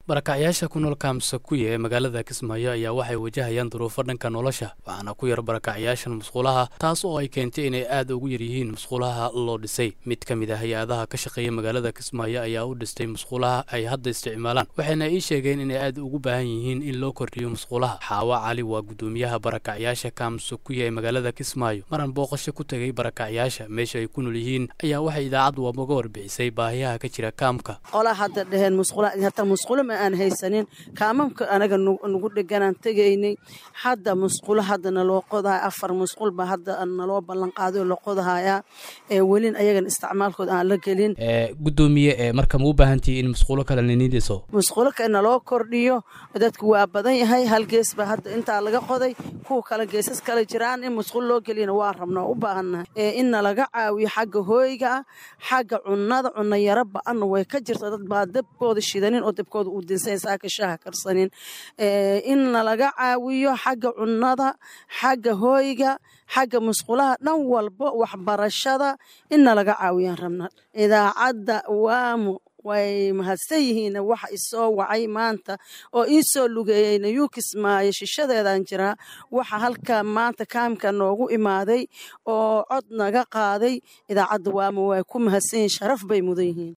barakacyaasha ku nool kaamsakuya ee magaalada kismaayo ayaa waxay wajahayaan duruufo dhanka nolosha waxaana ku yar barakacyaashan musqulaha taas oo ay keentay inay aad ugu yar yihiin musqulaha loo dhisay mid ka mid ah hay-adaha ka shaqeeya magaalada kismaayo ayaa u dhistay musqulaha ay hadda isticmaalaan waxayna ii sheegeen inay aad ugu baahan yihiin in loo kordhiyo musqulaha xaawa cali waa guddoomiyaha barakacyaasha kaamsakuya ee magaalada kismaayo maran booqasho ku tegay barakacyaasha meesha ay ku nool yihiin ayaa waxay idaacaddu waamaga warbixisay baahiyaha ka jira kaamka aan haysanin kaamamka anaga nagu dheganaan tegaynay hadda musqulo hadda naloo qodahay afar musqulba hadda naloo ballan qaaday oo la qodahayaa welin ayagan isticmaalkooda aan la gelin gudoomiye marka ma u baahantihi in musqulo kale ninidiso musqulo kale naloo kordhiyo dadku waa badan yahay hal gees ba hadda intaa laga qoday kuwa kale geesas kale jiraan in musqulo loo geliyana waa rabna oo u baahannahay in nalaga caawiyo xagga hooyga ah xagga cunnada cunno yaro ba-anna way ka jirta dad baa dabkooda shidanin oo dabkooda uu saaka shaaha karsanin in nalaga caawiyo xagga cunnada xagga hooyga xagga musqulaha dhan walba waxbarashada in nalaga caawiyaan rabna idaacadda waamu way mahadsan yihiin waxa isoo wacay maanta oo ii soo lugeeyeyna yuu kismaayo shishadeedaan jiraa waxa halka maanta kaamka noogu imaaday oo cod naga qaaday idaacadda waamu way ku mahadsan yihiin sharaf bay mudan yihiin